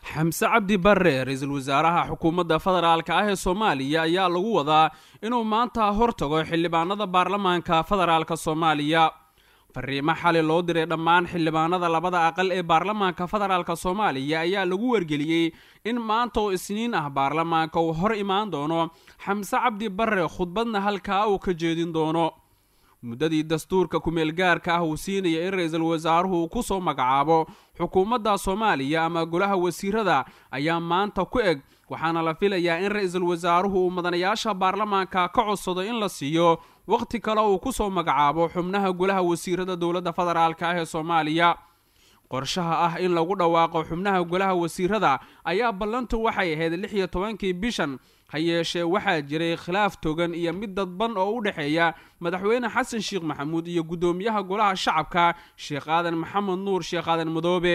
xamse cabdi barre ra-iisul wasaaraha xukuumadda federaalka ah ee soomaaliya ayaa lagu wadaa inuu maanta hortago xildhibaanada baarlamaanka federaalka soomaaliya fariimo xali loo diray dhammaan xildhibaanada labada aqal ee baarlamaanka federaalka soomaaliya ayaa lagu wargeliyey in maanta oo isniin ah baarlamaanka uu hor imaan doono xamse cabdi barre khudbadna halkaa uu ka jeedin doono muddadii dastuurka ku-meelgaarka ah uu siinaya in ra-iisul wasaaruhu uu ku soo magacaabo xukuumadda soomaaliya ama golaha wasiirada ayaa maanta ku eg waxaana la filayaa in ra-iisul wasaaruhu uu madanayaasha baarlamaanka ka codsado in la siiyo wakhti kale uu ku soo magacaabo xubnaha golaha wasiirada dowladda federaalka ah ee soomaaliya qorshaha ah in lagu dhawaaqo xubnaha golaha wasiirada ayaa ballantu waxay ahayd lix iyo tobankii bishan ha yeeshee waxaa jiray khilaaf togan iyo mid dadban oo u dhexeeya madaxweyne xasan sheekh maxamuud iyo guddoomiyaha golaha shacabka sheekh aadan maxamed nuur sheekh aadan madoobe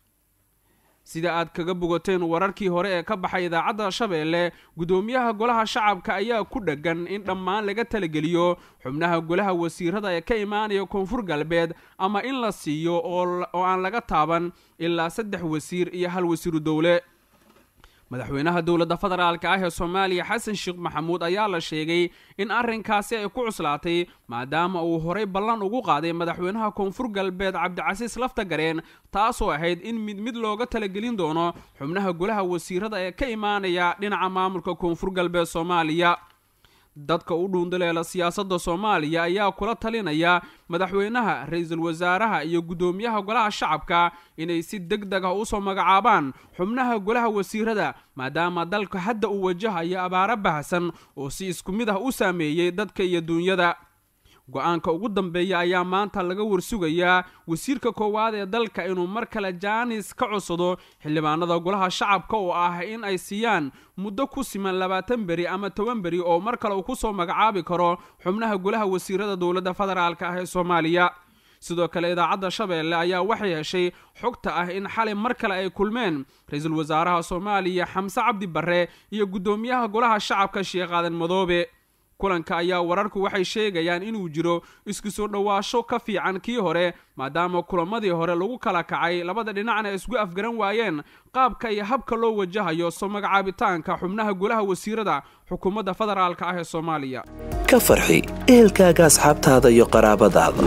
sida aad kaga bogateen wararkii hore ee ka baxay idaacadda shabeelle guddoomiyaha golaha shacabka ayaa ku dheggan in dhammaan laga talageliyo xubnaha golaha wasiirada ee ka imaanaya koonfur galbeed ama in la siiyo oo aan laga taaban ilaa saddex wasiir iyo hal wasiiru dowle madaxweynaha dowladda federaalka ah ee soomaaliya xasan sheekh maxamuud ayaa la sheegay in arrinkaasi ay ku cuslaatay maadaama uu horay ballan ugu qaaday madaxweynaha koonfur galbeed cabdicasiis lafta gareen taasoo ahayd in mid mid looga talagelin doono xubnaha golaha wasiirada ee ka imaanaya dhinaca maamulka koonfur galbeed soomaaliya dadka u dhuundaleela siyaasadda soomaaliya ayaa kula talinaya madaxweynaha ra-iisul wasaaraha iyo guddoomiyaha golaha shacabka inay si deg deg ah usoo magacaabaan xubnaha golaha wasiirada maadaama dalka hadda uu wajahayo abaaro bahsan oo si isku mid ah u saameeyey dadka iyo duunyada go-aanka ugu dambeeya ayaa maanta laga warsugayaa wasiirka koowaad ee dalka inuu mar kale jaanis ka codsado xildhibaanada golaha shacabka oo ah in ay siiyaan muddo ku siman labaatan beri ama toban beri oo mar kale uu kusoo magacaabi karo xubnaha golaha wasiirada dowladda federaalka ah ee soomaaliya sidoo kale idaacadda shabeelle ayaa waxay heshay xogta ah in xalay mar kale ay kulmeen ra-iisul wasaaraha soomaaliya xamse cabdi barre iyo guddoomiyaha golaha shacabka sheekh aadan madoobe kulanka ayaa wararku waxay sheegayaan inuu jiro isku soo dhowaasho ka fiican kii hore maadaama kulamadii hore lagu kala kacay labada dhinacna ay isgu afgaran waayeen qaabka iyo habka loo wajahayo soo magacaabitaanka xubnaha golaha wasiirada xukuumadda federaalka ah ee soomaaliya ka farxi ehelkaaga asxaabtaada iyo qaraabadaada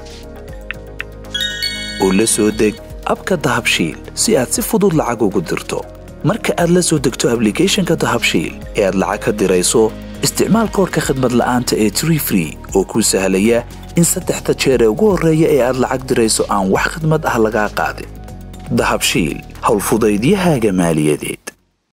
oo la soo deg abka dahabshiil si aad si fudud lacag ugu dirto marka aad la soo degto ablicathonka dahabshiil ee aad lacag ka dirayso isticmaal koorka khadmad la'aanta ee tree free oo kuu sahlaya in saddexda jeer ee ugu horreeya ee aad lacag dirayso aan wax khadmad ah lagaa qaadin dahabshiil howlfudaydiyahaaga maaliyadeed